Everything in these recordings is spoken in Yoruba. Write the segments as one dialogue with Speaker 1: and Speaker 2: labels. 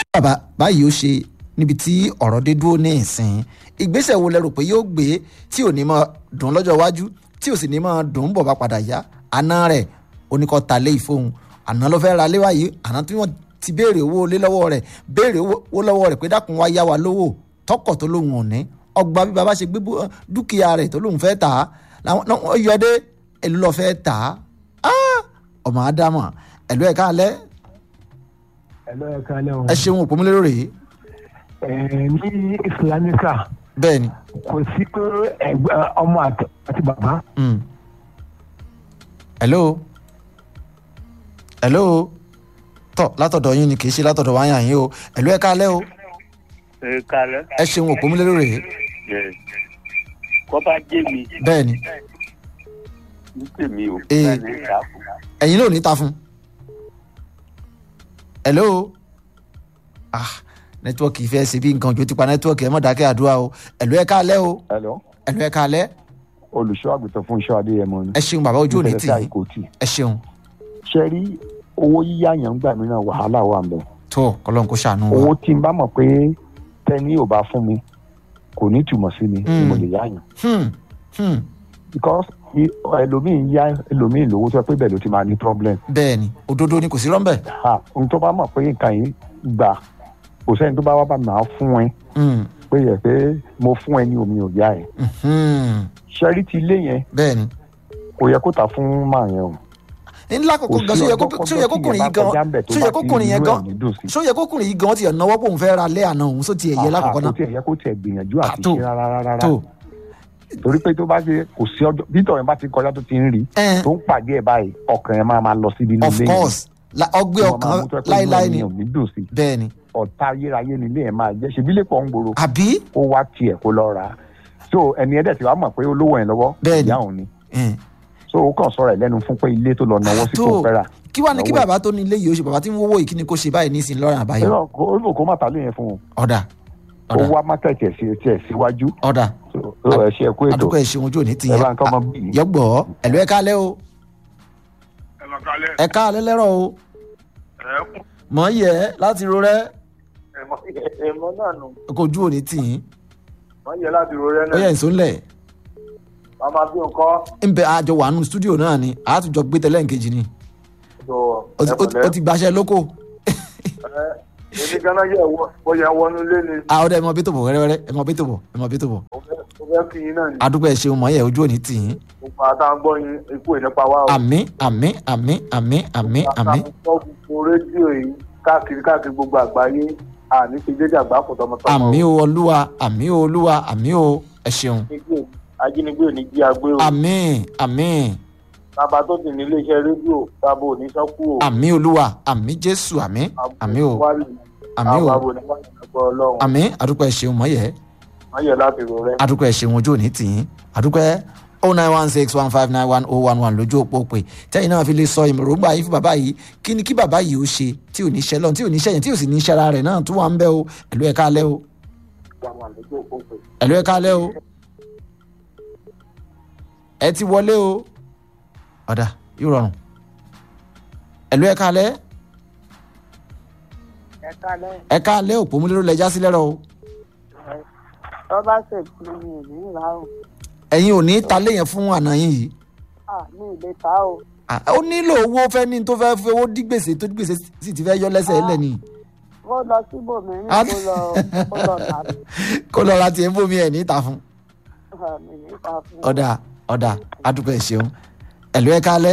Speaker 1: bàbá báyìí ó ṣe níbi tí ọ̀rọ̀ dé dúró ní ìsìn ìgbésẹ̀ wo lẹ rò pé yóò gbé tí ò ní máa dùn lọ́jọ́ iwájú tí ò sì ní máa dùn bọ̀ bá padà yá àná rẹ̀ oníkọ́ ta lé ìfóhun àná ló fẹ́ ra lé wáyé àná tí wọ́n ti béèrè owó lé lọ́wọ́ rẹ̀ béèrè owó lọ́wọ́ rẹ̀ pé dákun wá yá wa lówó tọkọ̀ tó lóun ò ní ọgbà bí baba ṣe gbé dúkìá rẹ̀ tó lóun fẹ́ tà á làwọn yọdé èlú lọ fẹ́ tà á ọmọ ádámà ẹ̀lú ẹ̀ka alẹ́
Speaker 2: ẹ̀lọ́ ẹ̀ka alẹ́ o.
Speaker 1: ẹ ṣeun òpómúlérò rèé.
Speaker 2: ẹ ní islamika
Speaker 1: bẹ́ẹ̀ni.
Speaker 2: kò sí pé ẹgbẹ́ ọmọ àti bàbá.
Speaker 1: hello hello tọ látọ̀dọ̀ yín ni kì í ṣe látọ̀dọ̀ wáyà yín o ẹ̀lú ẹ̀ka alẹ́ o
Speaker 3: ẹ kalẹ.
Speaker 1: ẹ ṣeun òpómúlérò rèé.
Speaker 3: kọ́ba jẹ́ mi
Speaker 1: bẹ́ẹ̀ni
Speaker 3: ní tèmi o.
Speaker 1: Ee.
Speaker 3: bẹ́ẹ̀ ni ìyá fún.
Speaker 1: ẹ̀yin ló ní ta fún. hello ah nẹ́tíwọ́ọ̀kì ìfẹ́ ṣe bí nǹkan ojú ti pa nẹ́tíwọ́ọ̀kì ẹ̀ mọ̀ dákẹ́ àdúrà o ẹ̀lú ẹ̀ka alẹ́ o
Speaker 4: hello
Speaker 1: ẹ̀lú ẹ̀ka alẹ́
Speaker 4: olùṣọ́ àgùntàn fún iṣẹ́ adéyẹmọ ni.
Speaker 1: ẹ ṣeun bàbá ojú òní tì
Speaker 4: Ìfẹ̀lẹ́sà
Speaker 1: yín
Speaker 4: Ìkòtì.
Speaker 1: ẹ ṣeun
Speaker 4: ṣe rí owó yíyá yẹn ń gbà mí náà wàhálà wà mbẹ.
Speaker 1: tó kọlọ́n kó ṣàánú wa
Speaker 4: owó tí n bá mọ̀ pé tẹ́ni ò bá fún mi kò ní túmọ̀ sí mi ni mo lè yá yàn.
Speaker 1: Hmm, hmm,
Speaker 4: because i- ẹlòmíì yá ẹlòmíì lówó tó yẹ pé bẹ́ẹ̀ ló ti máa ní problem.
Speaker 1: bẹ́ẹ̀ ni òdodo ni kò sí rọ́ńbẹ́
Speaker 4: ha ohun tó bá mọ̀ pé nǹkan yìí gbà kò sẹ́ni tó bá wá bá mi máa fún ẹ
Speaker 1: Hmm,
Speaker 4: pé yẹ pé mo fún ẹ ní omi ò yá ẹ.
Speaker 1: hmm,
Speaker 4: ṣẹ́rí ti ilé yẹn
Speaker 1: bẹ́ẹ̀ ni
Speaker 4: kò yẹ kó ta fún màá yẹn o.
Speaker 1: ńlá kòkó gan sóyẹ sóyẹ kókùnrin yìí gan sóyẹ kókùnrin yẹn gan sóyẹ kókùnrin yìí gan ti ẹ̀ náwó pòun fẹ́ ra lé àná òun só ti ẹ̀ yẹ lákòókò
Speaker 4: kò
Speaker 1: náà
Speaker 4: tiẹ̀ yẹ kó tiẹ̀ gbìyànjú àti
Speaker 1: Àtò.
Speaker 4: ṣe rárá rárá
Speaker 1: tó
Speaker 4: torí pé tó bá ṣe kò sí ọjọ́ bí tọ̀yìn bá ti kọjá tó ti ń rí
Speaker 1: ẹ̀
Speaker 4: tó ń pàdé ẹ̀ báyìí ọkàn ẹ̀ máa máa lọ síbi inú
Speaker 1: of
Speaker 4: ilé yẹn.
Speaker 1: course la- ọgbẹ́
Speaker 4: Tí wọ́n máa
Speaker 1: ọkàn
Speaker 4: mú tó yẹ pé
Speaker 1: láíláí
Speaker 4: inú
Speaker 1: ni
Speaker 4: ẹni ò ní dùn sí
Speaker 1: bẹ́ẹ̀ ni
Speaker 4: ọ̀tá ayérayé ni ilé ẹ̀ máa jẹ́ ṣe bílẹ̀ pọ̀ ń gbòòrò
Speaker 1: àbí
Speaker 4: ó wá tiẹ̀ kó lọ rà á so ẹni ẹ̀dẹ̀ tí wàá mọ̀ pé olówó ẹ̀ lọ́wọ́
Speaker 1: Bẹ́ẹ̀ni.
Speaker 4: ìyá òun ni
Speaker 1: ẹ̀,
Speaker 4: so ó kàn sọ̀rọ̀ ẹ̀ lẹ́nu fún pé ilé tó lọ náwó sí
Speaker 1: Tó.
Speaker 4: kò fẹ́ rà
Speaker 1: kí wàá ní kí
Speaker 4: Lọ́wọ́ ẹ̀.
Speaker 1: bàbá tó ní ilé yìí ó ṣe bàbá tí ń wówó yìí kí ni kó ṣe báyìí nísìnyí lọ́rùn àbáyọ
Speaker 4: Irọ́, kó ó kó má ta lé yẹn fún un
Speaker 1: ọ̀dà
Speaker 4: ó
Speaker 1: ọ̀dà
Speaker 4: wá mákẹ́tì ẹ̀ sí tiẹ̀ síwájú
Speaker 1: ọ̀dà
Speaker 4: so ó ẹ̀ ṣe ẹ̀kú ètò
Speaker 1: àdúgbò ẹ̀ ṣeun ojú òní ti
Speaker 4: ẹ̀
Speaker 1: yẹn
Speaker 4: bá ń kọ́ ọmọ bíi
Speaker 1: yọgbọ́ ẹ̀lú ẹ̀ka alẹ́ o
Speaker 3: ẹ lọ kalẹ.
Speaker 1: ẹ̀ka alẹ́ lẹ́rọ̀ o
Speaker 3: ẹ kún.
Speaker 1: mọ̀ ń yẹ láti ro rẹ́
Speaker 3: ẹmọ ẹmọ náà nù.
Speaker 1: kó ojú òní tì yín
Speaker 3: wọ́n yẹ láti ro rẹ
Speaker 1: ó yẹ
Speaker 3: náà.
Speaker 1: ìsúnlẹ̀
Speaker 3: màmá bí nǹkan.
Speaker 1: ń bẹ àjọ wà nù stúdíò náà ni àtújọ gbé tẹ́lẹ̀ nkejì ni
Speaker 3: tó
Speaker 1: ó ti- ó ti- ó ti gbaṣẹ́ lóko
Speaker 3: ẹ èmi ganan yẹ wọ bó yẹ wọnú lé ni.
Speaker 1: àwọn ọdẹ ẹ mọ bí tó bọ̀ wẹ́rẹ́wẹ́rẹ́ ẹ mọ bí tó bọ̀ ẹ mọ bí tó bọ̀
Speaker 3: mo fẹ́ mo fẹ́ kí yín náà ni.
Speaker 1: àdúgbò ẹ̀ ṣeun mọ̀ yẹ ojú òní tì yín
Speaker 3: gbogbo àtàwọn gbọ́ yín ikú ìnípa wa o.
Speaker 1: àmì àmì àmì àmì àmì àmì
Speaker 3: àtàwọn gbọ́ gbogbo rédíò yìí káàkiri káàkiri gbogbo àgbáyé àní ti dédé àgbà kò tọmọtọmọ.
Speaker 1: àmì o olúwa àmì o olúwa àmì o ẹ ṣeun
Speaker 3: Ajínigbé- ajínigbé ò ní jí agbé o.
Speaker 1: àmì àmì
Speaker 3: bàbá tó sì ní iléeṣẹ́ rédíò bàbá ò ní sọ́kù o.
Speaker 1: àmì olúwa àmì jésù àmì àmì o àmì o
Speaker 3: àwọn àbò ní wọ́n ti gbọ́ ọlọ́run.
Speaker 1: àmì àdúgbò ẹ̀ ṣeun mọ̀ yẹ
Speaker 3: wọ́n yẹ láti ro rẹ.
Speaker 1: àdúgbò ẹ̀ ṣeun ojú òní tì yín àdúgbò ẹ̀ oh nine one six one five nine one oh one one lójú òpó pé tẹ́yìn náà fi lè sọ ìmọ̀rọ̀gbà yìí fún bàbá yìí kí ni kí bàbá yìí ó ṣe tí ò ní ṣẹ́ lọ́n tí ò ní ṣẹ́yìn tí ò sì ní ṣẹ́ra rẹ̀ náà tó wà ń bẹ́ o ẹ̀lú ẹ̀ka alẹ́ o ẹ̀lú ẹ̀ka alẹ́ o ẹ ti wọlé o ọ̀dà yóò rọrùn ẹ̀lú ẹ̀ka alẹ́
Speaker 5: ẹ kálẹ̀
Speaker 1: ẹ̀ka alẹ́ òpó múlẹ́rọ̀ lẹ́jà sílẹ̀ rọ o
Speaker 5: tó bá ṣèkú mi ò ní rà o
Speaker 1: ẹ̀yin ò ní ta léyìn fún àná yín yìí
Speaker 5: à mi ì lè ta o
Speaker 1: Ah, ó nílò owó fẹ́ ní tó fẹ́ fi owó dí gbèsè tó dí gbèsè sì ti fẹ́ yọ lẹ́sẹ̀ ẹ̀ lẹ́ni
Speaker 5: kó lọ síbòmíràn
Speaker 1: Ah.
Speaker 5: kó lọ kó lọ tà mí
Speaker 1: kó lọ ra tiẹ̀ ń bómi ẹ̀ níta fún
Speaker 5: À, mi ní ta fún un.
Speaker 1: ọ̀dà ọ̀dà adúpẹ́ ṣeun ẹ̀lú ẹ̀ kálẹ̀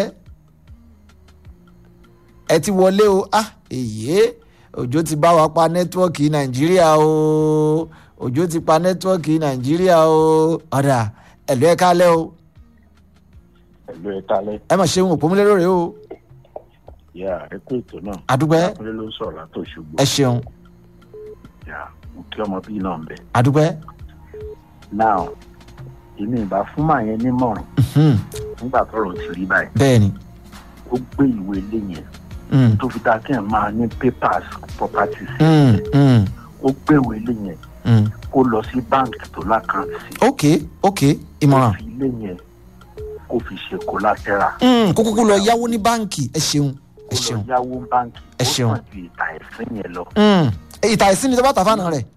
Speaker 1: ẹ ti wọlé o ah èyí òjò ti bá wa pa nẹ́tíwọ́ọ̀kì nàìjíríà o òjò ti pa nẹ́tíwọ́ọ̀kì nàìjíríà o ọ̀dà ẹ̀lú ẹ̀ kálẹ̀ o
Speaker 6: pẹ̀lú ẹ kalẹ̀
Speaker 1: ẹ mà ṣeun òpómúlérò rè o
Speaker 6: yà ẹ kó ètò náà
Speaker 1: adúpẹ́
Speaker 6: àkúrẹ́ ló ń sọ̀rọ̀ látò ṣùgbọ́n
Speaker 1: ẹ ṣeun
Speaker 6: yà mo kí ọmọ bíi náà ń bẹ̀.
Speaker 1: adúpẹ́
Speaker 6: now èmi ìbá fún màá yẹn nímọ̀ràn
Speaker 1: Hmm,
Speaker 6: nígbà tọrọ ti rí báyìí
Speaker 1: bẹ́ẹ̀ ni
Speaker 6: ó gbé ìwé ilé yẹn
Speaker 1: Hmm,
Speaker 6: tó fi dáa kí ẹ máa ní papers properties
Speaker 1: hmm, hmm,
Speaker 6: ó gbé ìwé ilé yẹn
Speaker 1: hmm.
Speaker 6: kó lọ sí báǹkì tó lákàntì sí
Speaker 1: ok ok ìmọ̀ràn
Speaker 6: kó fi ilé yẹn kó fi ṣe collateral
Speaker 1: Hmm, kó kúkú lọ yáwó ní báǹkì ẹ ṣeun ẹ
Speaker 6: kó lọ
Speaker 1: ṣeun
Speaker 6: yáwó báǹkì
Speaker 1: Ẹ
Speaker 6: ó
Speaker 1: ṣeun.
Speaker 6: sàn ju ìta ẹ̀sìn yẹn lọ
Speaker 1: Hmm, ìta ìsín ni tó bá tà fáànà rẹ̀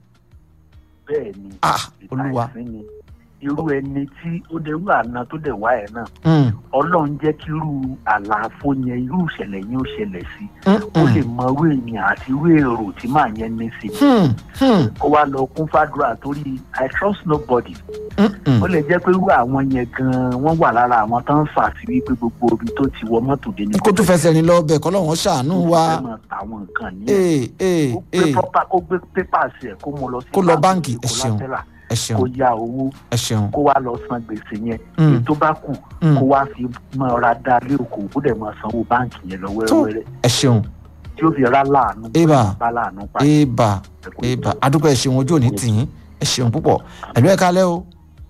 Speaker 6: bẹ́ẹ̀ ni
Speaker 1: ah olúwa
Speaker 6: ìtàìsí ni irú ẹni tí ó dé irú àná tó dẹ̀ wá ẹ̀ náà
Speaker 1: Mm,
Speaker 6: ọlọ́run jẹ́ kí irú àlàáfó yẹn irú ìṣẹ̀lẹ̀ yẹn ó ṣẹlẹ̀ sí
Speaker 1: mm,
Speaker 6: ó lè
Speaker 1: mm,
Speaker 6: mọ irú èèyàn àti irú èrò tí màá yẹn ní sí
Speaker 1: hmm, hmm,
Speaker 6: kó wá lọ kún fàdúrà torí i trust nobody
Speaker 1: mm, mm.
Speaker 6: ó lè jẹ́ pé irú àwọn yẹn gan-an wọ́n wà lára àwọn tó ń fà sí wípé gbogbo ibi tó ti wọ mọ́tò dé ní
Speaker 1: kó tún fẹsẹ̀ rìn lọ bẹ̀ kọ́ lọ́wọ́ ṣàánú wa
Speaker 6: fẹ́ máa ta àwọn nǹkan ní
Speaker 1: ee ee
Speaker 6: kó gbé
Speaker 1: ee
Speaker 6: pọ́pá kó gbé pépà sí ẹ̀ kó mú lọ sí
Speaker 1: Kó lọ báǹkì, ẹ
Speaker 6: kó
Speaker 1: ṣeun.
Speaker 6: látẹ́là,
Speaker 1: ẹ
Speaker 6: kó
Speaker 1: ṣeun
Speaker 6: ya owó
Speaker 1: ẹ ṣeun
Speaker 6: kó wá lọ san gbèsè yẹn
Speaker 1: Mm.
Speaker 6: èyí tó bá kù
Speaker 1: Mm.
Speaker 6: kó wá fi máa ra dá lé òkò kó dẹ̀ máa sanwó báǹkì yẹn lọ
Speaker 1: tó
Speaker 6: wẹ́rẹ́wẹ́rẹ́
Speaker 1: ẹ ṣeun
Speaker 6: tí ó fi rá láàánú
Speaker 1: Eba.
Speaker 6: bá láàánú pa
Speaker 1: eba eba adúgbò ẹ ṣeun ojú òní tìyín ẹ ṣeun púpọ̀ ẹ̀lú ẹ̀ kalẹ́ o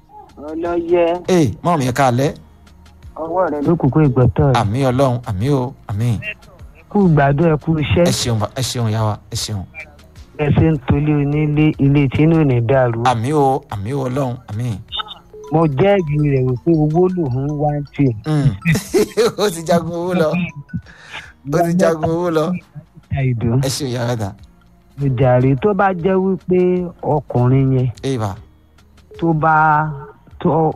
Speaker 5: ọlọ́yẹ
Speaker 1: ee mọ́ mi ẹ̀ kalẹ́
Speaker 5: ọwọ́ rẹ ló
Speaker 2: lókùnkùn ìgbọ́tọ̀ rẹ̀
Speaker 1: àmì ọlọ́run àmì o àmì
Speaker 2: kú gbádùn ẹ kú iṣẹ́
Speaker 1: ẹ ṣeun ba- ẹ ṣeun yá wa ẹ ṣeun
Speaker 2: ẹ ṣe ń tolé onílé ilé tí inú ò ní dàrú.
Speaker 1: àmì o àmì o ọlọ́run àmì
Speaker 2: mo jẹ́rìí rẹ̀ wípé owó lòun wá ń tì.
Speaker 1: Mm. ó ti jagun owó lọ ó ti jagun owó lọ
Speaker 2: àìdùn
Speaker 1: ẹ ṣeun yá wa
Speaker 2: ìjàre tó bá jẹ́ wípé ọkùnrin yẹn
Speaker 1: eba
Speaker 2: tó bá tó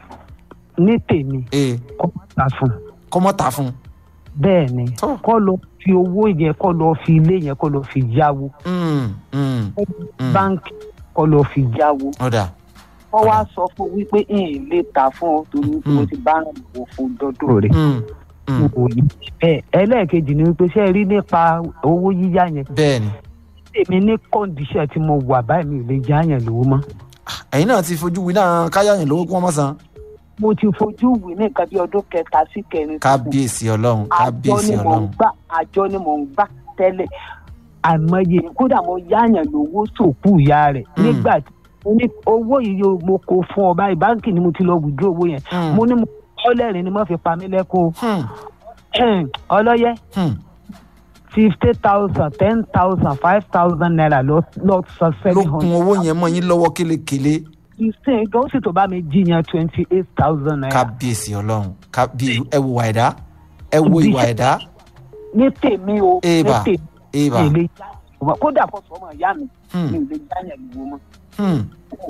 Speaker 2: ní tèmi
Speaker 1: ee
Speaker 2: kó má ta fún un.
Speaker 1: kọ́mọ́ ta fún un
Speaker 2: bẹ́ẹ̀ ni
Speaker 1: Tó.
Speaker 2: kó lọ fi owó yẹn kó lọ fi ilé yẹn kó lọ fi yáwó
Speaker 1: Mm, mm, Mm.
Speaker 2: báńkì kó lọ fi yáwó.
Speaker 1: ọ̀dà
Speaker 5: wọ́n wá sọ fún wípé n lè ta fún ọ torí wípé mo ti bá ràn wò fún dọ́dọ̀ rẹ̀.
Speaker 1: Mm, mm.
Speaker 2: ẹ ẹlẹ́ẹ̀kejì ni wípé ṣé ẹ rí nípa owó yíyá yẹn
Speaker 1: bẹ́ẹ̀ ni
Speaker 2: èmi ní kọ́ndíṣẹ̀ tí mo wà báyìí mi ò lè já yẹn lówó mọ́.
Speaker 1: ẹ̀yin náà ti fojú wí náà káyà yín lówó kí wọ́n mọ̀ san
Speaker 5: mo ti fojú wì ní nǹkan bí ọdún kẹta sí kẹrin.
Speaker 1: kábíyèsí ọlọ́run
Speaker 5: àjọ
Speaker 1: kábíyèsí
Speaker 5: ni mò ń
Speaker 1: ọlọ́run
Speaker 5: gbà àjọ ni mò ń gbà tẹ́lẹ̀.
Speaker 2: àìmọye kódà mo yáyàn lówó sòkú ìyá rẹ̀
Speaker 1: Mm.
Speaker 2: nígbà tí mo ní owó yìí yóò mo kó fún ọ báyìí báńkì ni mo ti lọ wùdú owó yẹn
Speaker 1: Mm.
Speaker 2: mo ní mo ọlẹ́rìn ni mo fi pa mí lẹ́kọ̀ọ́
Speaker 1: Hmm,
Speaker 2: ọlọ́yẹ
Speaker 1: hmm.
Speaker 2: fifty thousand ten thousand five thousand naira lọ lọ sọ
Speaker 1: ló
Speaker 2: seven
Speaker 1: kun
Speaker 2: hundred
Speaker 1: owó yẹn mọ́ yín lọ́wọ́ kélekèle
Speaker 2: ìsìn gan sì tó bá mi jiyàn twenty eight thousand naira
Speaker 1: kábíyèsí ọlọ́run kábíyèsí ẹ wo ìwà ẹ̀dá ẹ wo ìwà ẹ̀dá
Speaker 5: ní tèmi o ní
Speaker 1: Eba.
Speaker 5: tèmi
Speaker 1: eba
Speaker 2: mi ò lè já
Speaker 5: ìwà kódà kó sọ ọmọ ìyá mi
Speaker 1: Hmm,
Speaker 5: mi ò lè jáyàn lówó mọ́.
Speaker 1: hmm.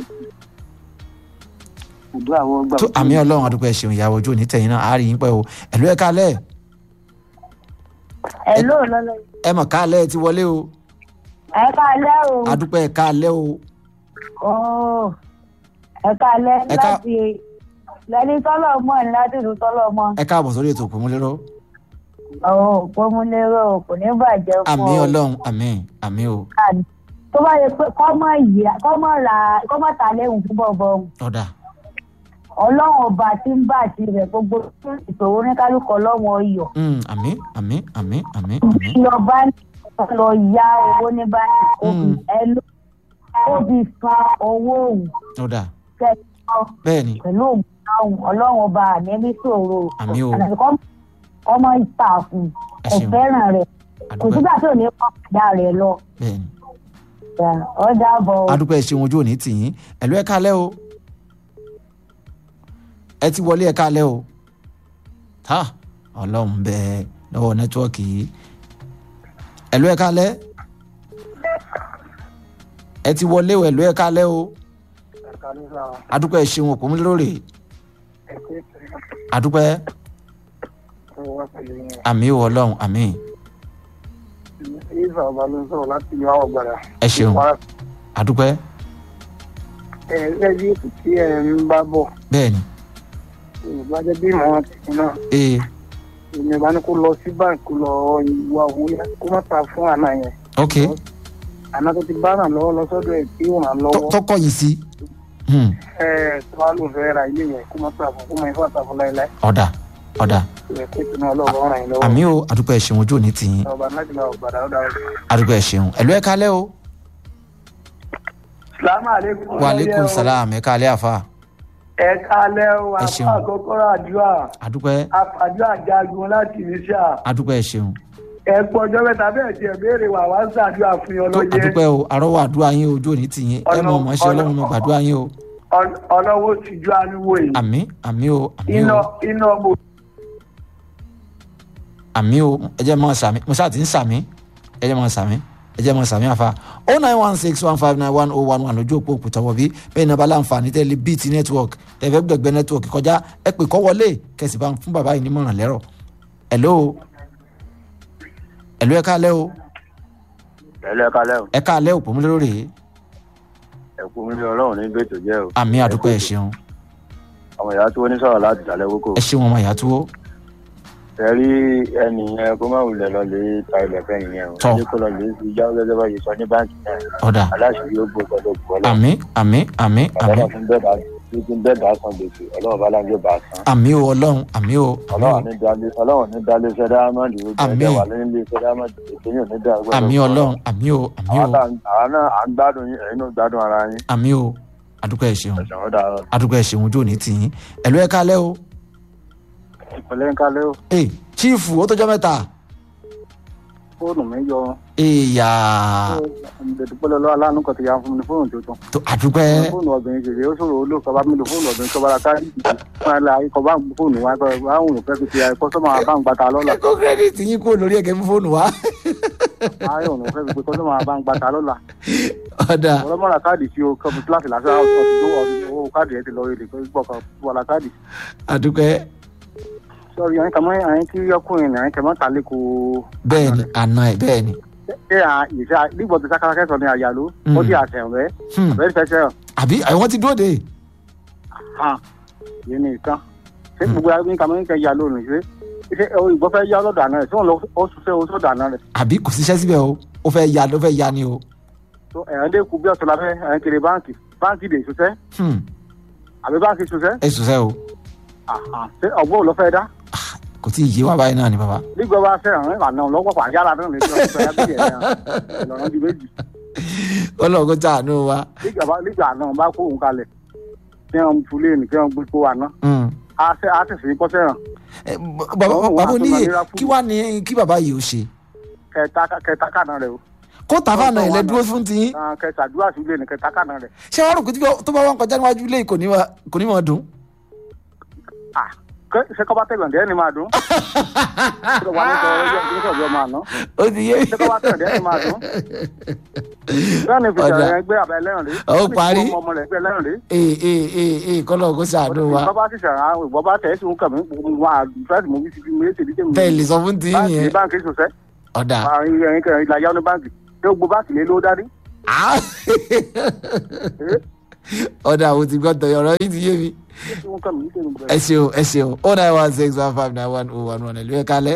Speaker 5: ìdó àwọn ọgbà
Speaker 1: tó àmì ọlọ́run àdúgbò ẹ ṣeun ìyàwó ojú òní tẹ̀yìn náà àárín yín pẹ́ o ẹ̀lú ẹ̀ kálẹ̀
Speaker 5: ẹ ló lọ́lọ́
Speaker 1: ẹ mọ̀ kálẹ̀ ti wọlé o
Speaker 5: ẹ káalẹ́ o
Speaker 1: àdúgbò ẹ̀ kálẹ̀ o
Speaker 5: Ó, ẹ káalẹ́
Speaker 1: Ẹ ká-
Speaker 5: láti lẹni tọ́lọ̀ mọ́ ní láti ìlú tọ́lọ̀ mọ́
Speaker 1: ẹ káàbọ̀ sórí ètò òpómúlérò
Speaker 5: ọ̀hún òpómúlérò kò ní bàjẹ́ fún
Speaker 1: àmì
Speaker 5: ọ.
Speaker 1: ọlọ́run àmì àmì o
Speaker 5: tó bá yẹ pé kọ́mọ̀ ìyá kọ́mọ̀ ra kọ́mọ̀ ta lẹ́hùn fún bọ̀bọ̀
Speaker 1: ọ̀dà
Speaker 5: ọlọ́run ọba tí ń bá àti rẹ̀ gbogbo ìṣòro oníkálukú ọlọ́run ọyọ̀
Speaker 1: Hmm, àmì àmì àmì àmì àmì
Speaker 5: lọ bá lọ ya owó ní báyìí òbí
Speaker 1: Mm.
Speaker 5: ẹ ló òbí san owó òun
Speaker 1: ọ̀dà
Speaker 5: kẹ́kọ̀ọ́
Speaker 1: bẹ́ẹ̀ ni
Speaker 5: pẹ̀lú òun ọlọ́run ọba àmì ní ṣòro
Speaker 1: Àmì o.
Speaker 5: ọmọ ìtàkùn
Speaker 1: ẹ
Speaker 5: kò
Speaker 1: ṣeun
Speaker 5: fẹ́ràn rẹ̀ kò
Speaker 1: àdúgbò
Speaker 5: sígbà tí ò ní kọ́ ọ̀dà rẹ̀ lọ
Speaker 1: bẹ́ẹ̀ ni
Speaker 5: ọ̀dà bọ̀
Speaker 1: àdúgbò ẹ ṣeun ojú òní tìyín ẹ̀lú ẹ̀ kálẹ̀ o ẹ ti wọlé ẹ̀ kálẹ̀ o ha ọlọ́run bẹ́ẹ̀ lọ́wọ́ nẹ́tíwọ́ọ̀kì yìí ẹ̀lú ẹ̀ kálẹ̀ ẹ ti wọlé o ẹ̀lú ẹ̀ kálẹ̀ o àdúgbò ẹ ṣeun òpómúlérò rè àdúgbò ẹ àmì o ọlọ́run àmì
Speaker 3: ìfà ọba ló ń sọ̀rọ̀ láti ìlú àwọn gbàdá.
Speaker 1: ẹ ṣeun àdúgbò ẹ
Speaker 3: ẹ gẹ́gẹ́ bí ètò tí ẹ ń bá bọ̀
Speaker 1: bẹ́ẹ̀ ni
Speaker 3: ìgbà jẹ́ bí ìmọ̀ràn tìǹ náà
Speaker 1: ee
Speaker 3: èmi bá ní kó lọ sí báńkì kó lọ ìwà owó yẹn kó má ta fún àná yẹn
Speaker 1: ok
Speaker 3: àná tó ti bá ràn lọ́wọ́ lọ sọ́dọ̀ ẹ̀ tí ò ràn
Speaker 1: Tó-
Speaker 3: lọ́wọ́
Speaker 1: tó kọ̀yìn sí Hmm,
Speaker 3: ẹ tó wá ló fẹ́ ra ilé yẹn kó má ta fún kó má ifá ta fún láéláé
Speaker 1: ọ̀dà ọ̀dà
Speaker 3: ẹ kó ìtùnú ọlọ́ọ̀bá ràn yín lọ́wọ́
Speaker 1: àmì o àdúgbò ẹ ṣeun ojú òní tìyín
Speaker 3: ọba láti lọ gbàdá ọ̀dà ọ̀dà.
Speaker 1: àdúgbò ẹ ṣeun ẹ̀lú ẹ̀ kálẹ̀ o
Speaker 3: salamu aleykum.
Speaker 1: wa aleykum salaam ẹ̀ kálẹ̀ àfa
Speaker 3: ẹ kálẹ́ o
Speaker 1: Ẹ
Speaker 3: àpá
Speaker 1: ṣeun.
Speaker 3: àkọ́kọ́rọ́ àdúrà
Speaker 1: àdúgbò ẹ
Speaker 3: àfàdúrà jagun láti ìníṣà
Speaker 1: àdúgbò ẹ ṣeun
Speaker 3: ẹ pọ̀ ọjọ́ mẹ́ta bẹ́ẹ̀ tiẹ̀ béèrè wà wá ń ṣàdúrà fún yín
Speaker 1: tó
Speaker 3: ọlọ́yẹ
Speaker 1: àdúgbò ẹ o àrọ́wọ́ àdúrà yín ojú òní tìyín ẹ mọ̀ mọ̀ ṣe
Speaker 3: Ọlọ́-
Speaker 1: ọlọ́run mọ̀ gbàdúrà yín o
Speaker 3: Ọl- ọlọ́wọ́ ti ju àníwò yìí
Speaker 1: àmì àmì o àmì
Speaker 3: iná
Speaker 1: o
Speaker 3: iná mo
Speaker 1: àmì o ẹ jẹ́ mọ̀ sàmì mo ṣáà ti ń sàmì ẹ jẹ́ mọ̀ sàmì ẹ jẹ́ mọ sàmì àfa o nine one six one five nine one oh one one lójú òpó òkúta wọ̀ bí bẹ́ẹ̀ ni abala àǹfààní tẹ́lẹ̀ bíìtì network tẹ̀fẹ́ gbẹ̀gbẹ́ network kọjá ẹ pè kọ́ wọlé kẹsì bá ń fún bàbá yìí nímọ̀ràn lẹ́rọ̀ hello hello ẹ káalẹ́ o
Speaker 3: ẹlẹ́ kalẹ́ o
Speaker 1: ẹ káalẹ́ òpó múlẹ́rọ̀ rèé
Speaker 3: ẹ̀kú mi ní ọlọ́run ní gbèsè jẹ́ o
Speaker 1: àmì àdúpẹ́ ẹ ṣeun
Speaker 3: ọmọ ìyá tó ní sọ̀rọ̀ láti dàlẹ́ kókò
Speaker 1: ẹ ṣeun ọmọ ìyá tó
Speaker 3: ẹ rí ẹnì yẹn kó má wulẹ̀ lọ lè ta ilẹ̀ fẹ́ yẹn o
Speaker 1: Tọ́.
Speaker 3: ní kó lọ lè fi yá gẹ́gẹ́ bá yẹ sọ ní báńkì náà
Speaker 1: ọ̀dà
Speaker 3: aláṣẹ yóò gbó gbọdọ̀ gbọ́ lọ
Speaker 1: àmì àmì àmì àmì
Speaker 3: ọlọ́run fún bẹ́ẹ̀ bá fún bẹ́ẹ̀ bá san gbèsè ọlọ́run bá láńgbé bá san
Speaker 1: àmì o ọlọ́run àmì o àmì o
Speaker 3: ọlọ́run ní dalé ọlọ́run ní dalé iṣẹ́ dáhámọ́dì ó jẹ́
Speaker 1: Àmín.
Speaker 3: ẹgbẹ́ wà lẹ́yìn ilé iṣẹ́ dáhámọ́dì ètò yóò ní dá gbọ́dọ̀
Speaker 1: àmì
Speaker 3: gbọ́.
Speaker 1: ọlọ́run àmì o àmì o
Speaker 3: àwọn tá- àwọn náà à ń gbádùn yín ẹ̀yin náà gbádùn ara yín
Speaker 1: àmì o àdúpẹ́ ẹ ṣeun
Speaker 3: ẹ̀sán ó dára.
Speaker 1: àdúpẹ́ ẹ ṣeun ojú òní tì yín ẹ̀lú ẹ káalẹ́ o
Speaker 3: ìpínlẹ̀ ń kálẹ́ o
Speaker 1: ee chiefu ó tọjọ́ mẹ́ta
Speaker 3: fóònù mi yọ
Speaker 1: èèyà
Speaker 3: ìdẹ̀dúpẹ́ lọ́wọ́ aláàánú kan ti yà fún mi ní fóònù tuntun
Speaker 1: tó àdúpẹ́
Speaker 3: fóònù obìnrin ṣèṣe ó ṣòro olóòkọ bá mi lò fóònù obìnrin kọ́ bá ra káàdì fún ẹ̀la ikọ̀ bá ń gbé fóònù wa kọ́ bá ń wùn fẹ́ fi ti kọ́sọ́mà bá ń gbàtà lọ́la
Speaker 1: kó kírẹ́dìtì yín kó lórí ẹ̀kẹ́ fún fóònù wa
Speaker 3: ayọ̀ òun fẹ́ fi pé kọ́sọ́mà bá ń gbàtà lọ́la
Speaker 1: ọ̀dà
Speaker 3: ọlọ́mọ̀ra káàdì tí o kọ́ kíláàsì lásán ọtí tó owó káàdì ẹ̀ ti lọ èdè gbọ́ kan wọlá káàdì
Speaker 1: àdúpẹ́
Speaker 3: sọ́ọ́rì àyìn kàmọ́ àyìn tí ọkùnrin àyìn kàmọ́ ta lé ko
Speaker 1: bẹ́ẹ̀ ni àná ẹ̀ bẹ́ẹ̀ ni
Speaker 3: ṣé à ìṣe nígbà tó sákàrà kẹsàn-án ní àyàló ó di àṣẹ̀wọ̀n rẹ̀
Speaker 1: Hmm.
Speaker 3: àbẹ́rẹ́ fẹ́ sẹ́wọ̀n
Speaker 1: àbí àwọn ti dúró de
Speaker 3: hàn yìí ní ìtàn ṣé gbogbo ẹni kàmọ́ ní kẹ́ yà lónìí ṣé ṣé ìgbọ́ fẹ́ yá ọlọ́dọ̀ àná rẹ̀ tí wọ́n lọ ó ṣiṣẹ́ oṣù ọ̀dọ̀ àná rẹ̀
Speaker 1: àbí kò síṣẹ́ síbẹ̀ o ó fẹ́ ya ó fẹ́ ya ni o
Speaker 3: tó ẹ̀yàn dé kú bí ọ̀tọ̀ lábẹ́ ẹ̀yàn kiri báǹkì báǹkì dè ṣiṣẹ́
Speaker 1: Hmm,
Speaker 3: àbí báǹkì ṣiṣẹ́
Speaker 1: ẹ sùsẹ́ o
Speaker 3: ṣé ọgbọ́n ò lọ fẹ́ dá
Speaker 1: kò tí ì yé wa báyìí náà ni bàbá
Speaker 3: nígbà bá fẹ́ àwọn àna ọlọ́pàá pa yára náà lè fi ọ̀sẹ̀ yá bíi ẹ̀yàn ìlànà di méjì
Speaker 1: ọlọ́run tí àánú wa
Speaker 3: nígbà bá nígbà àná bá kó òun kalẹ̀ kí wọ́n tu lé ní kí wọ́n gbé kó àná
Speaker 1: Hmm.
Speaker 3: á sẹ́ á tẹ̀sí kọ́sẹ́ hàn
Speaker 1: Eh, bàbá
Speaker 3: Ọlọ́run
Speaker 1: bàbá
Speaker 3: wa tó
Speaker 1: oníyè
Speaker 3: máa nira fún
Speaker 1: kí wàá ní kí bàbá yìí ó ṣe
Speaker 3: kẹta kẹta kàná rẹ̀ o
Speaker 1: kó tàfà náà
Speaker 3: Ọlọ́run
Speaker 1: ilẹ̀
Speaker 3: wa
Speaker 1: dúró
Speaker 3: náà.
Speaker 1: fún tiyín
Speaker 3: Ah, kẹta àdúrà sí lé ní kẹta kàná rẹ̀
Speaker 1: ṣé wàá rò pé tí- tó bá wọn kọjá níwájú ilé yìí kò ní wa- kò ní mọ̀ dùn.
Speaker 3: Ah, kẹ- ṣé kọ́ bá tẹ̀gbọ̀n dẹ́ ni máa dùn ṣé wà ní sọ ọjọ́ ìgbésẹ̀ ọjọ́ máa ná
Speaker 1: ó ti yé
Speaker 3: ṣé kọ́ bá tẹ̀gbọ̀n dẹ́ ni máa dùn bẹ́ẹ̀ ni fìjà
Speaker 1: Ọ̀dà.
Speaker 3: rẹ̀ gbé abẹ́ ẹlẹ́rìn rí
Speaker 1: Ó parí.
Speaker 3: ọmọ ọmọ rẹ̀ gbé ẹlẹ́rìn rí
Speaker 1: ee ee ee ee kọ́lọ̀ kó ṣàánú wa
Speaker 3: ìbọn bá ti ṣàrà ìbọn bá tẹ̀ ẹ́ sùn kàmí wà fẹ́ẹ̀sì mú bí ti fi méjì ní tèmi
Speaker 1: bẹ́ẹ̀ lè sọ fún tiyín
Speaker 3: báńkì ní
Speaker 1: yẹn
Speaker 3: báńkì ṣoṣẹ́
Speaker 1: ọ̀dà
Speaker 3: àárín ẹ̀yìn kẹrin ìlà yáwó ní báńkì ṣé gbogbo báńkì lé ló dání
Speaker 1: Ah! ọ̀dà àwọn ti gbọ́ tọ̀yọ̀ ọ̀rọ̀ yìí ti yé mi
Speaker 3: ṣé sùn kàmí ní tèmi
Speaker 1: ẹ ṣeun ẹ ṣeun o nine one six one five nine one oh one one ẹ̀lú ẹ̀ kalẹ̀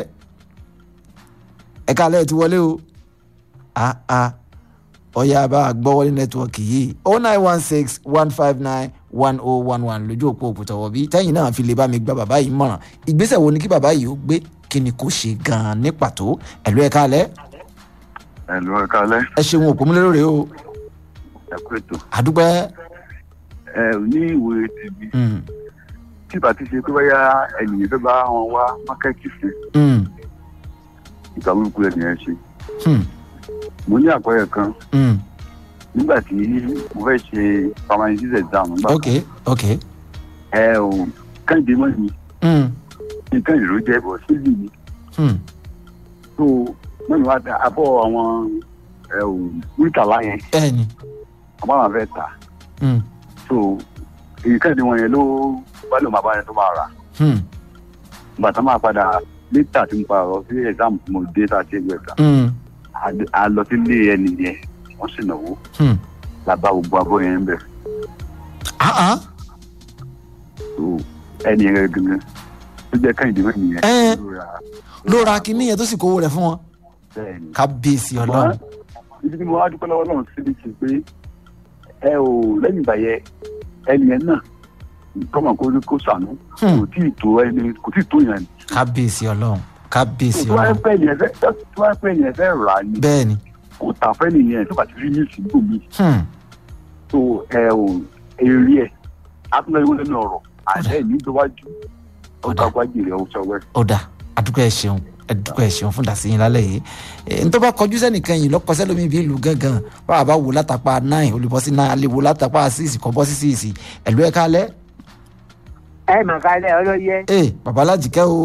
Speaker 1: ẹ̀ kalẹ̀ ẹ̀ ti wọlé o ah ah ọ̀yà bá a gbọ́ wọlé nẹ́tíwọ̀kì yìí o nine one six one five nine one oh one one lójú òpó òkútọ̀wọ̀ bí tẹ́yìn náà fi lè bá mi gba bàbá yìí mọ̀ràn ìgbésẹ̀ wo ni kí bàbá yìí ó gbé kí ni kò ṣe gan-an ní pàtó ẹ̀lú ẹ̀ kalẹ̀
Speaker 7: ẹ̀lú ẹ̀ka alẹ́
Speaker 1: ẹ ṣeun òpó múlẹ́rọ̀ rèé o
Speaker 7: ẹ̀kú ètò
Speaker 1: àdúpẹ́
Speaker 7: ẹ ní ìwé tèmi
Speaker 1: mm,
Speaker 7: tí bá ti ṣe pé báyà ẹnìyẹn fẹ́ bá wọn wá mákẹ́tì fún
Speaker 1: mm,
Speaker 7: ìgbà burúkú ẹnìyẹn ṣe
Speaker 1: mm,
Speaker 7: mo ní àpẹẹrẹ kan
Speaker 1: mm.
Speaker 7: nígbà tí mo fẹ́ ṣe permanent exam nígbà
Speaker 1: ok ok
Speaker 7: ẹ ò kẹ́hìndé mọ́ mi
Speaker 1: mm,
Speaker 7: ní kẹ́hìndé ló jẹ́ bọ̀ sílì mi
Speaker 1: mm.
Speaker 7: tó mọ́ni wá dá abọ́ àwọn ẹ ò wíkàlá yẹn
Speaker 1: bẹ́ẹ̀ni
Speaker 7: àbá wọn fẹ́ tà
Speaker 1: mm,
Speaker 7: tó èyí kẹ́hìndé wọn yẹn ló bá lò máa bá yẹn tó máa rà
Speaker 1: mm,
Speaker 7: ìgbà tá máa padà létà tí mo padà lọ sí exam tí mo dé tá a ṣe gbẹ tán
Speaker 1: mm,
Speaker 7: a- a lọ sílé ẹni yẹn wọ́n sì náwó
Speaker 1: mm.
Speaker 7: la bá gbogbo abọ́ yẹn ń bẹ̀
Speaker 1: ah ah
Speaker 7: tó ẹni yẹn gangan tó jẹ́ kẹ́hìndé mẹ́rin yẹn
Speaker 1: Ẹ́.
Speaker 7: ló ra
Speaker 1: ló ra kinní yẹn tó sì kówó rẹ̀ fún wọn
Speaker 7: bẹ́ẹ̀ ni.
Speaker 1: kábíyèsí ọlọ́run
Speaker 7: ibi tí mo wá dúpẹ́ lọ́wọ́ náà síbi ti pé ẹ ò lẹ́yìn ìgbà yẹn ẹni yẹn náà kọ́mọ̀ kó kó sànú
Speaker 1: Hmm.
Speaker 7: kò tí ì tó ẹni kò tí ì tó yẹn
Speaker 1: kábíyèsí ọlọ́run kábíyèsí
Speaker 7: tó wáyé
Speaker 1: ọlọ́run
Speaker 7: pẹ́ yẹn fẹ́ tó wáyé pẹ́ yẹn fẹ́ rà ní
Speaker 1: bẹ́ẹ̀ ni
Speaker 7: kò tà fẹ́ nìyẹn tó bá ti rí ní ìsìnkú mi
Speaker 1: hmm,
Speaker 7: tó ẹ ò èrè ẹ̀ atúnáwó lẹ́nu ọ̀rọ̀ àlẹ́ ní ìjọwájú ọ̀gá gbájìrì ọ̀ṣọ́wẹ́.
Speaker 1: ọ̀dà àdúgbò ẹ̀ ṣeun àdúgbò ẹ̀ ṣeun fún dàsíyìn lálẹ́ yìí ẹ̀ ń tó bá kọjú sẹ́nìkan yìí lọ́kọ́sẹ́ lómi bí ìlú gángan báwa bá wò látàpá nine olùbọ́ sí nine alẹ́ wò látàpá six kọ́ bọ́ sí six ẹ̀lú ẹ̀ kálẹ̀
Speaker 2: ẹ mà kálẹ̀ ọlọ́yẹ
Speaker 1: ẹ̀ babalájíkẹ́ o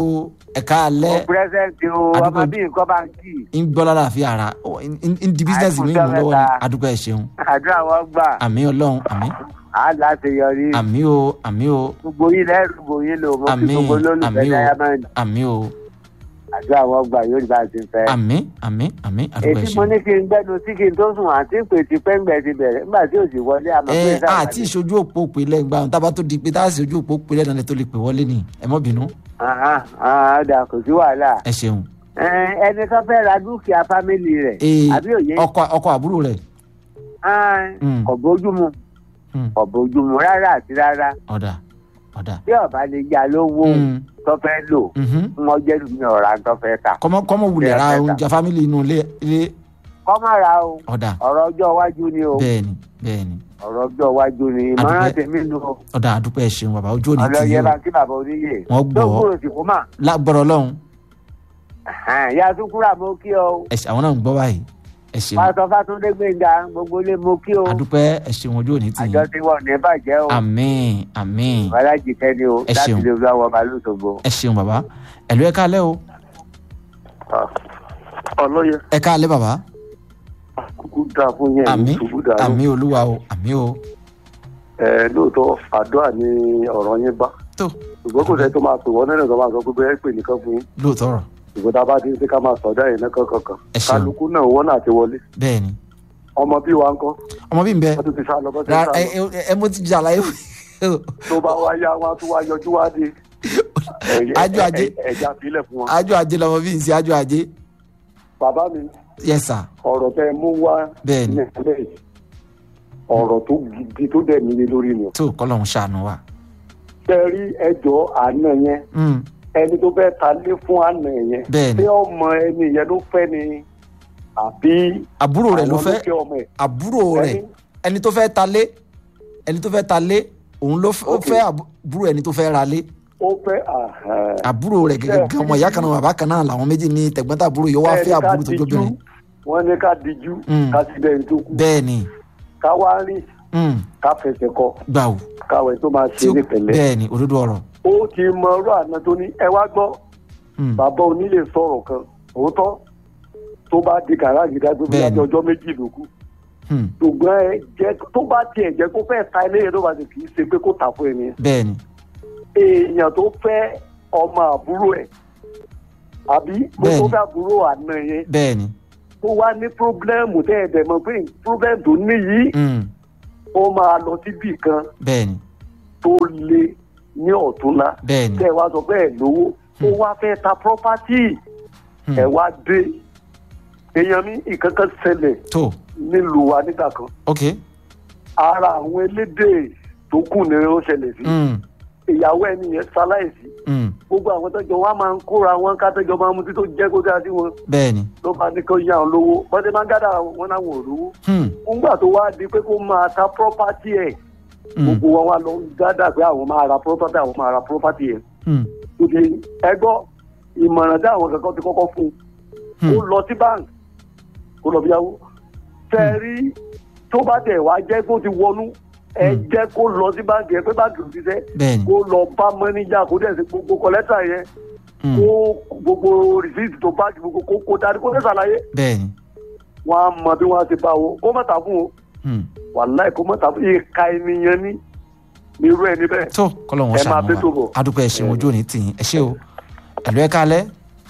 Speaker 1: ẹ̀ka alẹ́
Speaker 8: pírẹsẹ̀ntì o
Speaker 1: Àdúgbò-
Speaker 8: ọmọ bíi nǹkan bá ń kì í
Speaker 1: ń gbọ́ lára àfi ara ó, ń- ń ń di bísíǹsì mi mú
Speaker 8: Àìkú
Speaker 1: lọ́wọ́ ni
Speaker 8: sọ́mẹ́ta.
Speaker 1: adúgbò ẹ̀ ṣeun
Speaker 8: àdúrà wọn gbà
Speaker 1: àmì ọlọ́run àmì
Speaker 8: á láti yọrí
Speaker 1: àmì o àmì o
Speaker 8: gbogbo yín lẹ́rù gbogbo yín lò mo fi
Speaker 1: àmì
Speaker 8: gbogbo lólùfẹ́
Speaker 1: àmì o
Speaker 8: diamond
Speaker 1: àmì o
Speaker 8: àdúrà wọn gbà yóò rí bá a ti fẹ́.
Speaker 1: àmì àmì àmì adúgbò ẹ̀
Speaker 8: ètí mo
Speaker 1: ṣeun.
Speaker 8: ní kí n gbẹnu sí kí n tó sùn àti pé ti pẹ́ngbẹ́ ti bẹ̀rẹ̀ nígbà tí ò sì wọlé àmọ́ pé
Speaker 1: ẹ àti ìṣojú òpó pè lẹ́yìn gbà tábà tó di pé tá a sì ojú òpó pè lẹ́yìn náà tó lè pè wọlé ni ẹ mọ́ bínú
Speaker 8: ọ̀dà kò sí wàhálà
Speaker 1: ẹ ṣeun.
Speaker 8: Ẹ, ẹni tó fẹ́ ra dúkìá fámìlì rẹ̀
Speaker 1: Ee,
Speaker 8: àbí òye
Speaker 1: ọkọ ọkọ àbúrò rẹ̀
Speaker 8: Ah,
Speaker 1: Mm.
Speaker 8: kò bójúmu
Speaker 1: Mm.
Speaker 8: kò bójúmu rárá àti rárá
Speaker 1: ọ̀dà ọ̀dà.
Speaker 8: tí ọba lè ya lówó
Speaker 1: Mm.
Speaker 8: tó fẹ́ lò
Speaker 1: Mhm.
Speaker 8: wọn jẹ́ lùmí ọ̀rá tó fẹ́ tà
Speaker 1: kọ́mọ kọ́mọ wulẹ̀ ra
Speaker 8: Bẹ́ẹ̀,
Speaker 1: oúnjẹ fámìlì inú ilé ilé
Speaker 8: kọ́ má ra o
Speaker 1: ọ̀dà
Speaker 8: ọ̀rọ̀ ọjọ́ iwájú ni o
Speaker 1: bẹ́ẹ̀ni bẹ́ẹ̀ni
Speaker 8: ọ̀rọ̀ ọjọ́ iwájú ni ìmọ̀ràn
Speaker 1: Àdúpẹ́.
Speaker 8: tèmi nu o
Speaker 1: ọ̀dà àdúpẹ́ ẹ̀ ṣeun bàbá ojú òní tì
Speaker 8: ọlọ́yẹ
Speaker 1: yín
Speaker 8: bá
Speaker 1: o
Speaker 8: kí bàbá oníyè
Speaker 1: Wọ́n gbọ́.
Speaker 8: tó gbúrò sí kó mà
Speaker 1: lágbọ́rọ̀ ọlọ́run
Speaker 8: ya túkúrà mo kí ọ
Speaker 1: ẹ ṣe- àwọn náà ń gbọ́ báyìí ẹ ṣeun
Speaker 8: pásọ fátúndé gbẹngà gbogbo ilé mo kí o
Speaker 1: àdúpẹ́ ẹ ṣeun ojú òní tì
Speaker 8: àjọ
Speaker 1: yín
Speaker 8: tí wọn ní bàjẹ́ o
Speaker 1: àmín àmín
Speaker 8: alájì kẹ́ni o
Speaker 1: Ẹ
Speaker 8: láti
Speaker 1: ṣeun.
Speaker 8: lè lọ àwọn balùsògbò.
Speaker 1: ẹ ṣeun bàbá ẹ̀lú ẹ káalẹ́ o
Speaker 3: ọlọ́yẹ
Speaker 1: ẹ káalẹ́ bàbá
Speaker 3: kúkú dá fún yẹn
Speaker 1: àmín
Speaker 3: ṣubú dànù
Speaker 1: àmín olúwa o àmín o
Speaker 3: ẹ lóòótọ́ àdúrà ni ọ̀rọ̀ yẹn bá
Speaker 1: tó
Speaker 3: ṣùgbọ́n kò sẹ́ni tó máa pè wọ́n nínú ìjọba sọ pé bẹ́ẹ̀ pè nìkan fún yín
Speaker 1: lóòótọ́ rọ̀
Speaker 3: ṣùgbọ́n tá a bá ti ń ṣe ká máa sọ̀dá yẹn náà kankan
Speaker 1: Ẹ ṣeun.
Speaker 3: kálukú náà wọ́n náà ti wọlé
Speaker 1: bẹ́ẹ̀ ni
Speaker 3: ọmọ bí wa ń kọ́
Speaker 1: ọmọ bí n bẹ
Speaker 3: wọ́n tún ti sá lọ bọ́ sí
Speaker 1: ra
Speaker 3: sá
Speaker 1: ẹ
Speaker 3: lọ
Speaker 1: ẹ ẹ mo ti jà láyé
Speaker 3: tó bá wá yá wọn á tún wá yọjú wá dé Ẹ-
Speaker 1: Ájò ajé.
Speaker 3: ẹ- ẹ- ẹja sílẹ̀ fún wọn.
Speaker 1: ájò ajé lọmọ bí n ṣe ájò ajé
Speaker 3: bàbá mi
Speaker 1: yes sir
Speaker 3: ọ̀rọ̀ tẹ mú wá
Speaker 1: bẹ́ẹ̀ ni
Speaker 3: nílẹ̀ yìí ọ̀rọ̀ tó gidi tó dẹ̀ nílé lórí ni o.
Speaker 1: tó kọ́lọ́hún ṣàánú wa.
Speaker 3: ṣe rí ẹjọ́ àná yẹn
Speaker 1: Mm,
Speaker 3: ẹni tó fẹ́ ta lé fún àná yẹn
Speaker 1: bẹ́ẹ̀ ni
Speaker 3: ṣé ọmọ ẹni yẹn ló fẹ́ ni àbí
Speaker 1: àbúrò rẹ̀ ló
Speaker 3: àwọn
Speaker 1: fẹ́
Speaker 3: fẹ́ ọmọ ẹ̀
Speaker 1: àbúrò rẹ̀
Speaker 3: Ẹni-
Speaker 1: ẹni tó fẹ́ ta lé ẹni tó fẹ́ ta lé òun ló f- ó
Speaker 3: Ok.
Speaker 1: fẹ́ àbúrò ẹni tó fẹ́ ra lé
Speaker 3: ó fẹ́ àhàn.
Speaker 1: àbúrò rẹ̀ gẹ́gẹ́ gan ọmọ ìyá kan náà bàbá kan náà làwọn méjì ní tẹ̀gbọ́ntàbúrò yìí ó wá
Speaker 3: Ẹni
Speaker 1: fẹ́
Speaker 3: ká
Speaker 1: àbúrò tó
Speaker 3: dijú,
Speaker 1: jóbìnrin
Speaker 3: wọ́n ní ká dijú
Speaker 1: Mm.
Speaker 3: ká sì bẹ́ẹ̀ tó kú
Speaker 1: bẹ́ẹ̀ ni
Speaker 3: ká wá rí
Speaker 1: mm,
Speaker 3: ká fẹsẹ̀ kọ
Speaker 1: gbà ó
Speaker 3: káwé tó máa
Speaker 1: tí
Speaker 3: ṣe
Speaker 1: ó
Speaker 3: ní pẹ̀lẹ́.
Speaker 1: bẹ́ẹ̀ ni òdodo ọ̀rọ̀
Speaker 3: ó ti mọ ọ̀rọ̀ àná tó ní ẹ wá gbọ́
Speaker 1: Mm,
Speaker 3: bàbá onílé sọ̀rọ̀ kan òótọ́ tó bá di gàràjì dájú bí
Speaker 1: Bẹ́ẹ̀ni.
Speaker 3: láti ọjọ́ méjì ló kù
Speaker 1: mm,
Speaker 3: ṣùgbọ́n ẹ jẹ́ tó bá tiẹ̀ jẹ́ kó fẹ́ ta ilé yẹn tó bá ti kì í ṣe pé kó tà fún ẹni
Speaker 1: bẹ́ẹ̀ ni
Speaker 3: èèyàn tó fẹ́ ọmọ àbúrò ẹ̀ àbí tó
Speaker 1: Bẹ́ẹ̀ni.
Speaker 3: tó fẹ́ àbúrò àná yẹn
Speaker 1: bẹ́ẹ̀ ni
Speaker 3: tó wá ní pírọ́blẹ́mù tẹ́ ẹ̀ dẹ̀ mọ̀ pé pírọ́blẹ́mù tó ní yìí
Speaker 1: mm,
Speaker 3: ó máa lọ síbì kan
Speaker 1: bẹ́ẹ̀ ni
Speaker 3: tó le ní ọ̀túnla
Speaker 1: bẹ́ẹ̀ ni
Speaker 3: tẹ́ ẹ wá sọ bẹ́ẹ̀ lówó ó wá fẹ́ ta property
Speaker 1: mm,
Speaker 3: ẹ wá dé èèyàn mi ìkankan ṣẹlẹ̀
Speaker 1: tó
Speaker 3: nílùú wa nígbà kan
Speaker 1: ok
Speaker 3: ara àwọn elédè tó kù ní ó ṣẹlẹ̀ sí
Speaker 1: mm,
Speaker 3: ìyàwó ẹni yẹn ṣaláìsí
Speaker 1: mm,
Speaker 3: gbogbo àwọn tọjọ wa máa ń kóra wọn kátẹjọ máa ń mutí tó jẹ kó dáa sí wọn
Speaker 1: bẹ́ẹ̀ ni
Speaker 3: ló máa ní kó yá wọn lówó bọ́dé máa ń gádà wọn láwọn ò lówó
Speaker 1: mm,
Speaker 3: ńgbà tó wá di pé kó máa ta property ẹ̀
Speaker 1: mm,
Speaker 3: gbogbo wọn wá lọ ń gádà pé àwọn máa ra property àwọn máa ra property ẹ̀
Speaker 1: mm,
Speaker 3: òkè ẹgbọ́ ìmọ̀ràn tí àwọn kankan ti kọ́kọ́ fún un
Speaker 1: mm,
Speaker 3: ó lọ sí bank kó lọ bí yáwó fẹ́ rí tó bá tẹ̀ wá jẹ́ kó ti wọnú ẹ
Speaker 1: Hmm.
Speaker 3: jẹ́ kó lọ sí báńkì ẹ pé báńkì ò ti sẹ́
Speaker 1: bẹ́ẹ̀ ni
Speaker 3: kó lọ bá mọ́níjà kó dẹ̀ sí gbogbo kọ́lẹ́tà yẹn
Speaker 1: mm,
Speaker 3: kó gbogbo rìsíìtì tó báńkì gbogbo kó kó darí kó dẹ̀ ṣàlàyé
Speaker 1: bẹ́ẹ̀ ni
Speaker 3: wọn á mọ bí wọn á ti bá wo kó mọ̀tà fún o
Speaker 1: mm,
Speaker 3: wàláì kó mọ̀tà fún ìka ènìyàn ní irú ẹni bẹ́ẹ̀
Speaker 1: tó kọ́lọ́hún
Speaker 3: Ẹ máa
Speaker 1: ṣàánú
Speaker 3: bẹ́ tó
Speaker 1: wa
Speaker 3: bọ̀.
Speaker 1: adúpẹ́ ẹ̀ ṣeun ojú òní tì yín ẹ ṣé o ẹ̀lú ẹ̀ kálẹ̀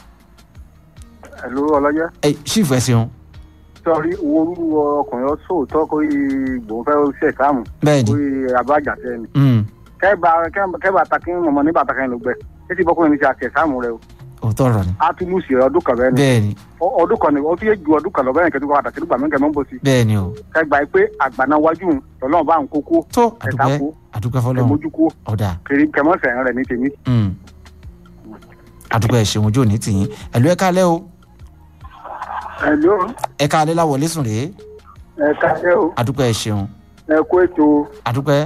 Speaker 3: ẹ̀lú ọlọ́yẹ́
Speaker 1: ẹ̀ ṣífù ẹ̀ ṣeun
Speaker 3: sọrí owó orú ọkùnrin ọ̀ṣọ́ọ̀tọ́ kó gbòó fẹ́ ṣe káàmù
Speaker 1: bẹ́ẹ̀ ni
Speaker 3: abájà sẹ́ni
Speaker 1: mm,
Speaker 3: kẹba kẹba takin mọmọ ní bàtàkàn ló gbẹ títí bọkùnrin ní ti àti ẹsàmù rẹ o
Speaker 1: òótọ́ ọ̀rọ̀ ni
Speaker 3: a tún lùsì ọdún kan bẹ́ẹ̀ ni
Speaker 1: bẹ́ẹ̀ ni
Speaker 3: Ọ- ọdún kan ni ó tún yé ju ọdún kan lọ bẹ́ẹ̀ kẹtù kọ́ àtàkì nígbà mẹ́kẹ́ mọ́ bó sí
Speaker 1: bẹ́ẹ̀ ni o
Speaker 3: kẹgbà yìí pé àgbàna wájú lọ́lọ́run bá ń kókó
Speaker 1: tó
Speaker 3: ẹ̀ka
Speaker 1: adúpẹ́
Speaker 3: kó
Speaker 1: adúpẹ́ fọlọ́run
Speaker 3: ẹ̀mójú kó
Speaker 1: ọ̀dà
Speaker 3: kiri kẹmọ́sẹ̀ rẹ̀ ní tèmi.
Speaker 1: mm, adúpẹ́ ẹ̀ ṣeun ojú òní tì yín ẹ̀lú ẹ̀ kálẹ̀ o
Speaker 3: ẹ̀lú
Speaker 1: ẹ̀ kálẹ̀ láwọlé sùn rèé
Speaker 3: ẹ̀ka ẹ̀ o
Speaker 1: adúpẹ́ ẹ̀ ṣeun
Speaker 3: ẹ̀kú ètò
Speaker 1: adúpẹ́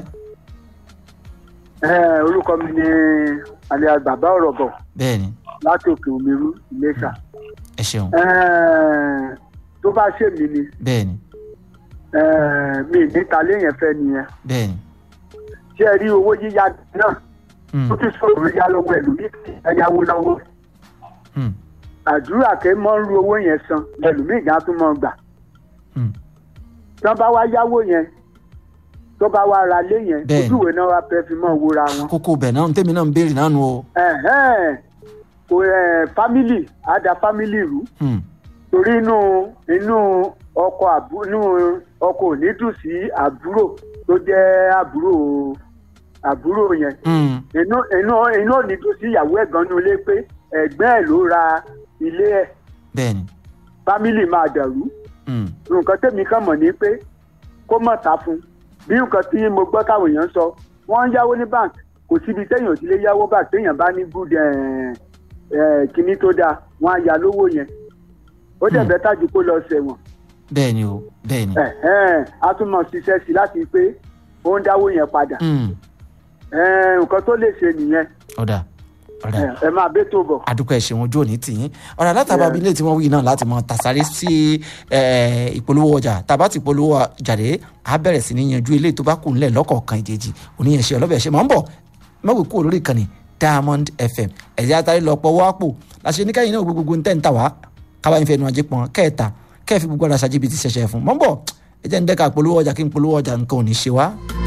Speaker 3: orúkọ mi ni alẹ́ bàbá ọ̀rọ̀ bọ̀
Speaker 1: bẹ́ẹ̀ ni
Speaker 3: láti òkè òmìnirú Iléṣà
Speaker 1: ẹ ṣeun
Speaker 3: tó bá ṣèmi ni
Speaker 1: bẹ́ẹ̀ ni
Speaker 3: mi níta léèyàn fẹ́ nìyẹn
Speaker 1: bẹ́ẹ̀ ni
Speaker 3: ṣé ẹ rí owó yíyá náà
Speaker 1: mm,
Speaker 3: ó ti sọ̀rọ̀ yá lọ́wọ́ ẹ̀lú ní ẹ̀yáwó lọ́wọ́
Speaker 1: Hmm.
Speaker 3: àdúrà kẹ́ mọ́ ń ru owó yẹn san ẹlòmíì gan tún mọ́ gbà
Speaker 1: Hmm.
Speaker 3: tí wọ́n bá wá yáwó yẹn tó bá wá ra lé yẹn
Speaker 1: Bẹ́ẹ̀ni.
Speaker 3: ojúwe náà wá fẹ́ fi mọ́ wúra wọn.
Speaker 1: kókó bẹ̀ náà tèmi náà ń béèrè náà nu o.
Speaker 3: Ẹ̀hẹ́n. kò ẹ̀ fámìlì á da fámìlì rú
Speaker 1: Hmm.
Speaker 3: torí inú inú ọkọ àbú inú ọkọ ò ní dùn sí àbúrò tó jẹ́ àbúrò àbúrò yẹn
Speaker 1: Hmm.
Speaker 3: inú inú inú ò ní dùn sí ìyàwó ẹ̀gbọ́n ní ilé pé ẹ̀gbẹ́ ẹ̀ ló ra ilé ẹ̀
Speaker 1: bẹ́ẹ̀ni.
Speaker 3: fámìlì máa dàrú
Speaker 1: Hmm.
Speaker 3: nǹkan tẹ̀mí kan mọ̀ ní pé kó mọ̀ ta fún bí nǹkan tí mo gbọ́ káwọn èèyàn sọ wọ́n ń yáwó ní bank kò síbi téèyàn ò ti lè yáwó bank téèyàn bá ní good eh, eh, kinní tó dáa wọ́n á ya lówó yẹn ó dẹ̀
Speaker 1: Hmm.
Speaker 3: bẹ́ẹ̀ tájú kó lọ sẹ̀wọ̀n
Speaker 1: bẹ́ẹ̀ni o bẹ́ẹ̀ni.
Speaker 3: Ẹ̀hẹ́n, a tún mọ̀ ṣiṣẹ́ sí láti pé ó ń dáwó yẹn padà
Speaker 1: Hmm.
Speaker 3: Ẹ̀hẹ́n, nǹkan tó lè ṣe nìyẹn
Speaker 1: ọ̀dà ọ̀dà.
Speaker 3: Ẹ̀, ẹ máa bẹ́ tó bọ̀.
Speaker 1: adúpẹ́ ṣeun ojú òní tìyín ọ̀rọ̀ alátàbà abilé tí wọ́n wí náà láti mọ tàṣàrí sí eh, ìpolówó ọjà tàbá ti polówó jáde á bẹ̀rẹ̀ sí ní yanjú ilé tó bá kù ńlẹ̀ lọ́kọ̀ọ̀kan ìjèjì oníyanṣẹ́ ọlọ́bẹ̀ ṣe máa ń bọ̀ mọ́wé kúrò lórí ìkànnì diamond fm ẹ̀yà àtàrí lọ pọ̀ wápò láṣẹ ní káyìn náà gbogbo ń tẹ̀ ń tà wá káwá ń fẹnu ajé pọn kẹta kẹfì gbogbo ara ṣàjẹbí ti ṣẹṣẹ fún mọ́ ń bọ̀ ẹ jẹ́ ń dẹ́ka polówó ọjà kí n polówó ọjà nǹkan ò ní ṣe wá.